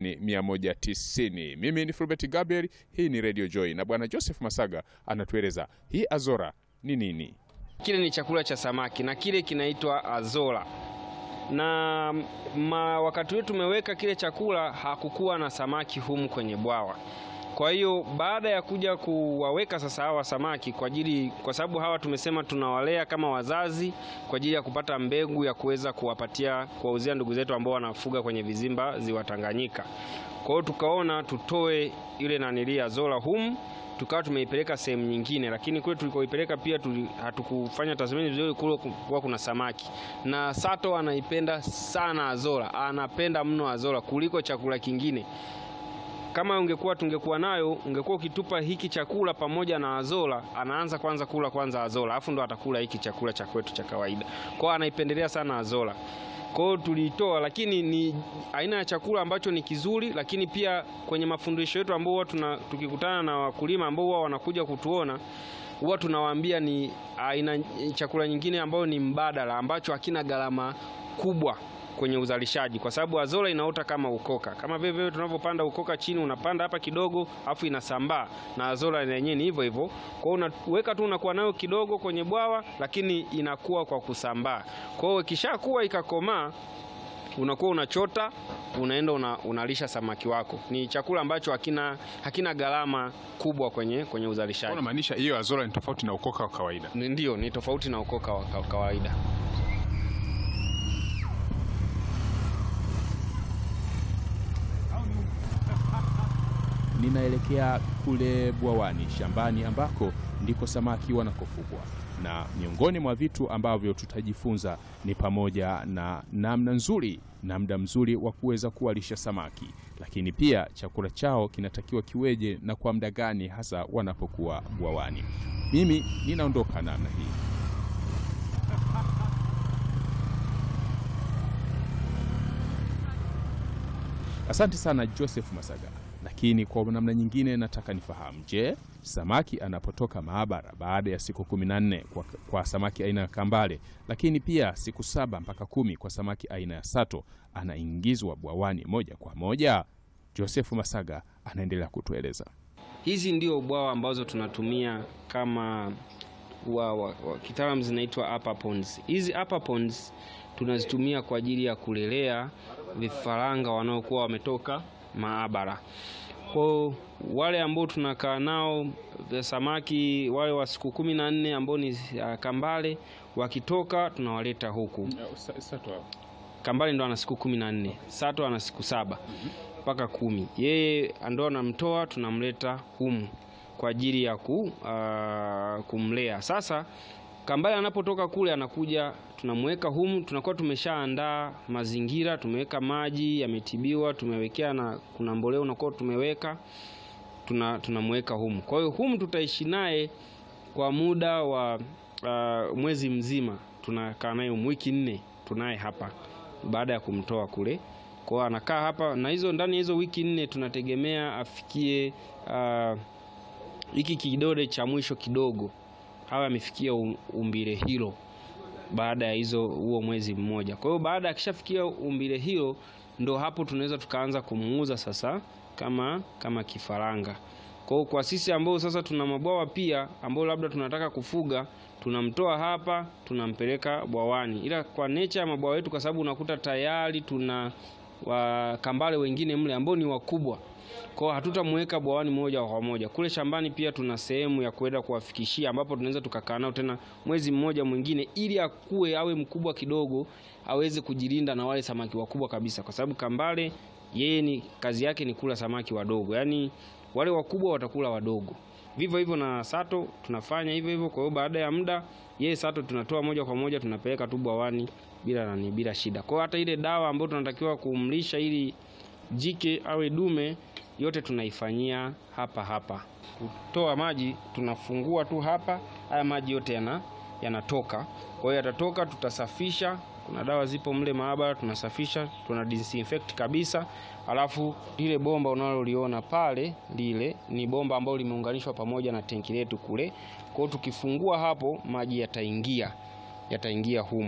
ni 190. Mimi ni Fulbert Gabriel, hii ni Radio Joy na bwana Joseph Masaga anatueleza hii azora ni nini. Kile ni chakula cha samaki na kile kinaitwa azola na ma, wakati wetu tumeweka kile chakula hakukuwa na samaki humu kwenye bwawa. Kwa hiyo baada ya kuja kuwaweka sasa hawa samaki kwa ajili, kwa sababu hawa tumesema tunawalea kama wazazi kwa ajili ya kupata mbegu ya kuweza kuwapatia kuwauzia ndugu zetu ambao wanafuga kwenye vizimba ziwa Tanganyika. Kwa hiyo tukaona tutoe ile nanilia azola humu tukawa tumeipeleka sehemu nyingine, lakini kule tulikoipeleka pia tuli, hatukufanya tathmini vizuri, kule kuwa kuna samaki. Na Sato anaipenda sana azola, anapenda mno azola kuliko chakula kingine. Kama ungekuwa tungekuwa nayo, ungekuwa ukitupa hiki chakula pamoja na azola, anaanza kwanza kula kwanza azola, afu ndo atakula hiki chakula cha kwetu cha kawaida. Kwa hiyo anaipendelea sana azola. Kwa hiyo tuliitoa, lakini ni aina ya chakula ambacho ni kizuri, lakini pia kwenye mafundisho yetu ambao huwa tuna tukikutana na wakulima ambao huwa wanakuja kutuona huwa tunawaambia ni aina chakula nyingine ambayo ni mbadala ambacho hakina gharama kubwa kwenye uzalishaji, kwa sababu azola inaota kama ukoka, kama vile vile tunavyopanda ukoka chini, unapanda hapa kidogo afu inasambaa, na azola yenyewe ni hivyo hivyo. Kwa hiyo unaweka tu, unakuwa nayo kidogo kwenye bwawa, lakini inakuwa kwa kusambaa. Kwa hiyo ikishakuwa ikakomaa unakuwa unachota unaenda una, unalisha samaki wako. Ni chakula ambacho hakina hakina gharama kubwa kwenye kwenye uzalishaji. Unamaanisha hiyo azora ni tofauti na ukoka wa kawaida? Ndio, ni tofauti na ukoka wa kawaida. Ninaelekea kule bwawani shambani ambako ndiko samaki wanakofugwa, na miongoni mwa vitu ambavyo tutajifunza ni pamoja na namna nzuri na muda mzuri wa kuweza kuwalisha samaki, lakini pia chakula chao kinatakiwa kiweje na kwa muda gani hasa wanapokuwa bwawani. Mimi ninaondoka namna hii. Asante sana Joseph Masaga. Lakini kwa namna nyingine nataka nifahamu, je, samaki anapotoka maabara baada ya siku kumi na nne kwa, kwa samaki aina ya kambale, lakini pia siku saba mpaka kumi kwa samaki aina ya sato anaingizwa bwawani moja kwa moja? Joseph Masaga anaendelea kutueleza. Hizi ndio bwawa ambazo tunatumia kama wa, wa, wa, kitaalamu zinaitwa upper ponds. Hizi upper ponds tunazitumia kwa ajili ya kulelea vifaranga wanaokuwa wametoka maabara. Kwa wale ambao tunakaa nao samaki wale wa siku kumi na nne ambao ni uh, kambale wakitoka tunawaleta huku. Kambale ndo ana siku kumi na nne, sato ana siku saba mpaka kumi. Yeye ndo anamtoa tunamleta humu kwa ajili ya ku, uh, kumlea. Sasa kambale anapotoka kule anakuja tunamweka humu, tunakuwa tumeshaandaa mazingira, tumeweka maji yametibiwa, tumewekea na kuna mbolea unakuwa tumeweka, tuna tunamweka humu. Kwa hiyo humu tutaishi naye kwa muda wa uh, mwezi mzima, tunakaa naye wiki nne, tunaye hapa baada ya kumtoa kule. Kwa hiyo anakaa hapa, na hizo ndani ya hizo wiki nne tunategemea afikie hiki uh, kidole cha mwisho kidogo awe amefikia umbile hilo baada ya hizo huo mwezi mmoja. Kwa hiyo baada akishafikia umbile hilo, ndo hapo tunaweza tukaanza kumuuza sasa kama kama kifaranga. Kwa hiyo kwa sisi ambao sasa tuna mabwawa pia ambao labda tunataka kufuga, tunamtoa hapa tunampeleka bwawani, ila kwa nature ya mabwawa yetu, kwa sababu unakuta tayari tuna wakambale wengine mle ambao ni wakubwa kwa hatutamweka bwawani moja kwa moja. Kule shambani pia tuna sehemu ya kwenda kuwafikishia, ambapo tunaweza tukakaa nao tena mwezi mmoja mwingine, ili akue awe mkubwa kidogo, aweze kujilinda na wale samaki wakubwa kabisa, kwa sababu kambale yeye ni kazi yake ni kula samaki wadogo, yaani wale wakubwa watakula wadogo. Vivyo hivyo na sato tunafanya hivyo hivyo. Kwa hiyo baada ya muda yeye sato tunatoa moja kwa moja tunapeleka tu bwawani bila nani, bila shida. Kwa hiyo hata ile dawa ambayo tunatakiwa kumlisha ili jike awe dume yote tunaifanyia hapa hapa. Kutoa maji tunafungua tu hapa, haya maji yote yana yanatoka. Kwa hiyo yatatoka, tutasafisha. Kuna dawa zipo mle maabara, tunasafisha, tuna disinfect kabisa. Alafu lile bomba unaloliona pale, lile ni bomba ambalo limeunganishwa pamoja na tenki letu kule. Kwa hiyo tukifungua hapo, maji yataingia yataingia humu.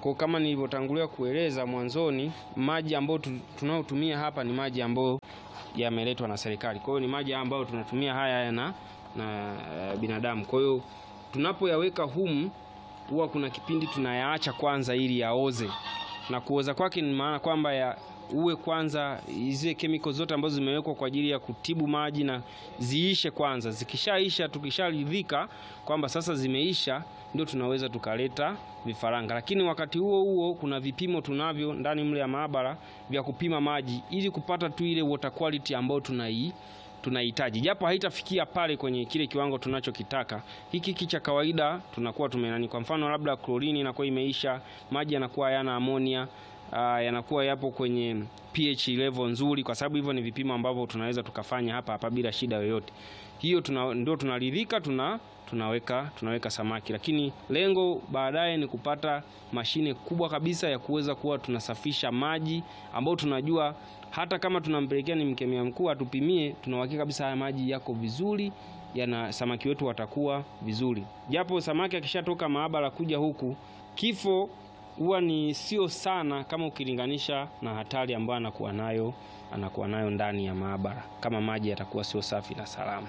Kwa kama nilivyotangulia kueleza mwanzoni, maji ambayo tu- tunayotumia hapa ni maji ambayo yameletwa na serikali. Kwa hiyo ni maji ambayo tunatumia haya haya na, na eh, binadamu. Kwa hiyo tunapoyaweka humu huwa kuna kipindi tunayaacha kwanza ili yaoze, na kuoza kwake ni maana kwamba ya uwe kwanza zile chemical zote ambazo zimewekwa kwa ajili ya kutibu maji na ziishe kwanza. Zikishaisha, tukisharidhika kwamba sasa zimeisha, ndio tunaweza tukaleta vifaranga. Lakini wakati huo huo kuna vipimo tunavyo ndani mle ya maabara vya kupima maji ili kupata tu ile water quality ambayo tunai tunahitaji japo haitafikia pale kwenye kile kiwango tunachokitaka. Hiki hiki cha kawaida tunakuwa tumenani, kwa mfano labda klorini inakuwa imeisha, maji yanakuwa hayana amonia, ah, yanakuwa yapo kwenye pH level nzuri, kwa sababu hivyo ni vipimo ambavyo tunaweza tukafanya hapa hapa bila shida yoyote. Hiyo tuna, ndio tunaridhika tuna tunaweka tunaweka samaki, lakini lengo baadaye ni kupata mashine kubwa kabisa ya kuweza kuwa tunasafisha maji ambayo tunajua hata kama tunampelekea ni mkemia mkuu atupimie, tuna uhakika kabisa haya maji yako vizuri, yana samaki wetu watakuwa vizuri. Japo samaki akishatoka maabara kuja huku, kifo huwa ni sio sana kama ukilinganisha na hatari ambayo anakuwa nayo anakuwa nayo ndani ya maabara, kama maji yatakuwa sio safi na salama.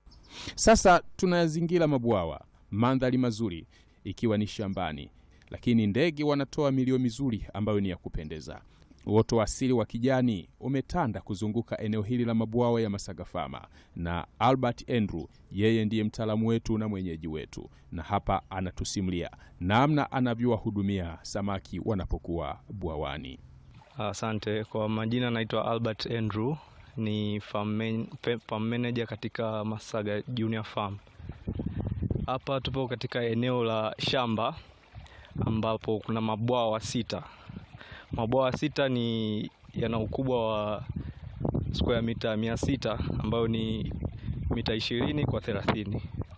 Sasa tunayazingira mabwawa, mandhari mazuri ikiwa ni shambani, lakini ndege wanatoa milio mizuri ambayo ni ya kupendeza. Uoto wa asili wa kijani umetanda kuzunguka eneo hili la mabwawa ya Masagafama, na Albert Andrew yeye ndiye mtaalamu wetu na mwenyeji wetu, na hapa anatusimulia namna anavyowahudumia samaki wanapokuwa bwawani. Asante. Kwa majina naitwa Albert Andrew, ni farm, man, pe- farm manager katika Masaga Junior Farm. Hapa tupo katika eneo la shamba ambapo kuna mabwawa sita. Mabwawa sita ni yana ukubwa wa square mita mia sita ambayo ni mita ishirini kwa thelathini.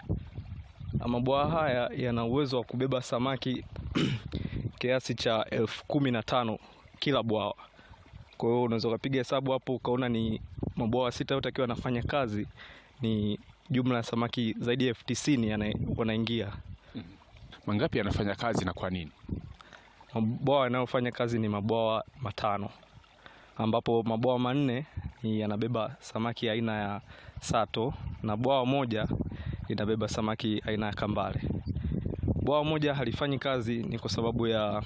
Mabwawa haya yana uwezo wa kubeba samaki kiasi cha elfu kumi na tano kila bwawa. Kwa hiyo unaweza ukapiga hesabu hapo ukaona ni mabwawa sita yote akiwa anafanya kazi, ni jumla ya samaki zaidi ya elfu tisini yana- wanaingia. Mangapi anafanya kazi na kwa nini? Mabwawa yanayofanya kazi ni mabwawa matano, ambapo mabwawa manne ni yanabeba samaki aina ya sato na bwawa moja linabeba samaki aina ya kambale. Bwawa moja halifanyi kazi ni kwa sababu ya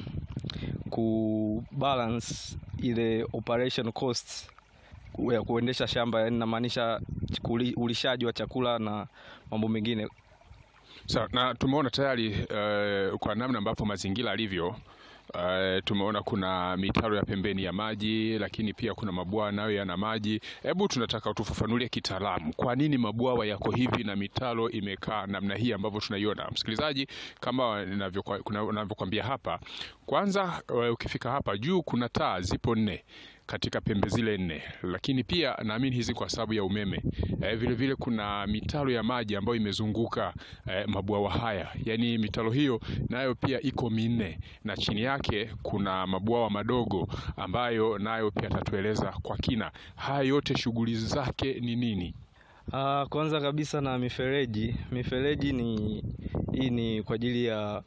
kubalance ile operation costs ya kuendesha shamba, yani namaanisha kuli- ulishaji wa chakula na mambo mengine. Sawa, na tumeona tayari eh, kwa namna ambavyo mazingira alivyo eh, tumeona kuna mitaro ya pembeni ya maji, lakini pia kuna mabwawa nayo yana maji. Hebu tunataka utufafanulie kitaalamu, kwa nini mabwawa yako hivi na mitaro imekaa namna hii ambavyo tunaiona. Msikilizaji, kama ninavyokuwa- kuna- ninavyokuambia hapa, kwanza eh, ukifika hapa juu kuna taa zipo nne katika pembe zile nne, lakini pia naamini hizi kwa sababu ya umeme eh, vile vile kuna mitaro ya maji ambayo imezunguka eh, mabwawa haya, yaani mitaro hiyo nayo pia iko minne, na chini yake kuna mabwawa madogo ambayo nayo pia atatueleza kwa kina. Haya yote shughuli zake ni nini? Ah, kwanza kabisa na mifereji. Mifereji ni hii ni kwa ajili ya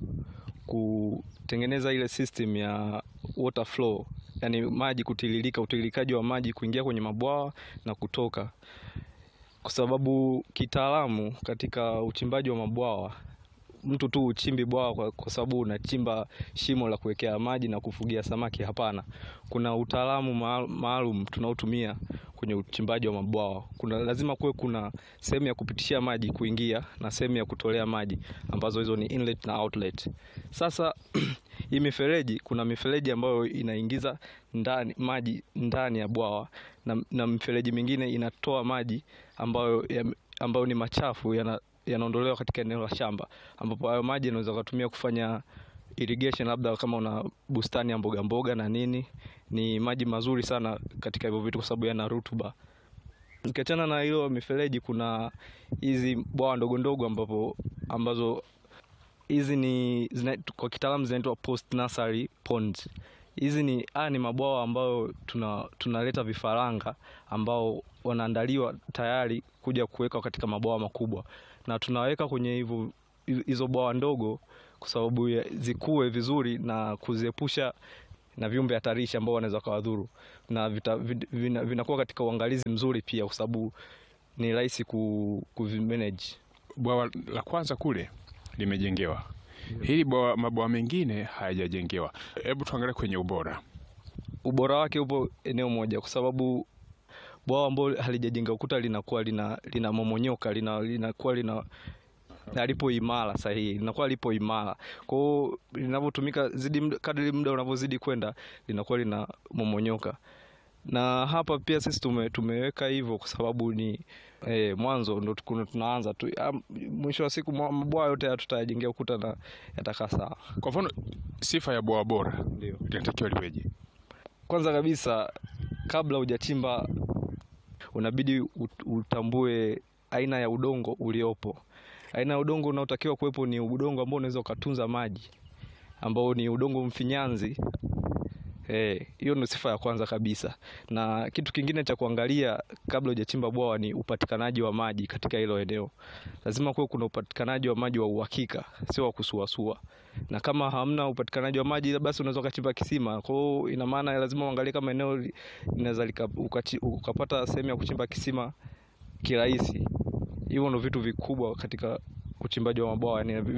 kutengeneza ile system ya water flow, yani maji kutiririka, utiririkaji wa maji kuingia kwenye mabwawa na kutoka, kwa sababu kitaalamu katika uchimbaji wa mabwawa mtu tu uchimbi bwawa kwa, kwa sababu unachimba shimo la kuwekea maji na kufugia samaki. Hapana, kuna utaalamu maal- maalum tunaotumia kwenye uchimbaji wa mabwawa. Kuna lazima kuwe kuna sehemu ya kupitishia maji kuingia na sehemu ya kutolea maji ambazo hizo ni inlet na outlet. Sasa hii mifereji, kuna mifereji ambayo inaingiza ndani maji ndani ya bwawa na, na mifereji mingine inatoa maji ambayo, ya, ambayo ni machafu yana yanaondolewa katika eneo la shamba ambapo hayo maji yanaweza kutumia kufanya irrigation, labda kama una bustani ya mboga mboga na nini. Ni maji mazuri sana katika hivyo vitu kwa sababu yana rutuba. Ukiachana na hiyo mifereji, kuna hizi bwawa ndogo ndogo ambapo ambazo hizi ni zina, kwa kitaalamu zinaitwa post nursery ponds. Hizi ni haya ni mabwawa ambayo tuna tunaleta vifaranga ambao wanaandaliwa tayari kuja kuwekwa katika mabwawa makubwa, na tunaweka kwenye hivyo hizo bwawa ndogo kwa sababu ya- zikue vizuri na kuziepusha na viumbe hatarishi ambao wanaweza kawadhuru na vita- vid- vina- vinakuwa katika uangalizi mzuri pia kwa sababu ni rahisi ku, kuvimanage. Bwawa la kwanza kule limejengewa, hili bwawa, mabwawa mengine hayajajengewa. Hebu tuangalie kwenye ubora. ubora wake upo eneo moja, kwa sababu bwawa ambalo halijajenga ukuta linakuwa lina linamomonyoka lina linakuwa lina alipo imara sahihi, linakuwa lipo imara. Kwa hiyo linavyotumika zidi muda- kadri muda unavyozidi kwenda linakuwa linamomonyoka, na hapa pia sisi tume, tumeweka hivyo kwa sababu ni eh, mwanzo ndo tukuna- tunaanza tu. Ah, Mwisho wa siku mwa- mabwawa yote haya tutayajengea ukuta na yatakaa sawa. Kwa mfano, sifa ya bwawa bora Ndio. linatakiwa liweje? Kwanza kabisa kabla hujachimba unabidi ut- utambue aina ya udongo uliopo. Aina ya udongo unaotakiwa kuwepo ni udongo ambao unaweza ukatunza maji, ambao ni udongo mfinyanzi. Eh, hiyo ndio sifa ya kwanza kabisa. Na kitu kingine cha kuangalia kabla hujachimba bwawa ni upatikanaji wa maji katika hilo eneo. Lazima kuwe kuna upatikanaji wa maji wa uhakika, sio wa kusuasua. Na kama hamna upatikanaji wa maji, basi unaweza ukachimba kisima. Kwa hiyo ina maana lazima uangalie kama eneo li- linaweza lika- ukachi- ukapata sehemu ya kuchimba kisima kirahisi. Hivyo ndio vitu vikubwa katika uchimbaji wa mabwawa, yani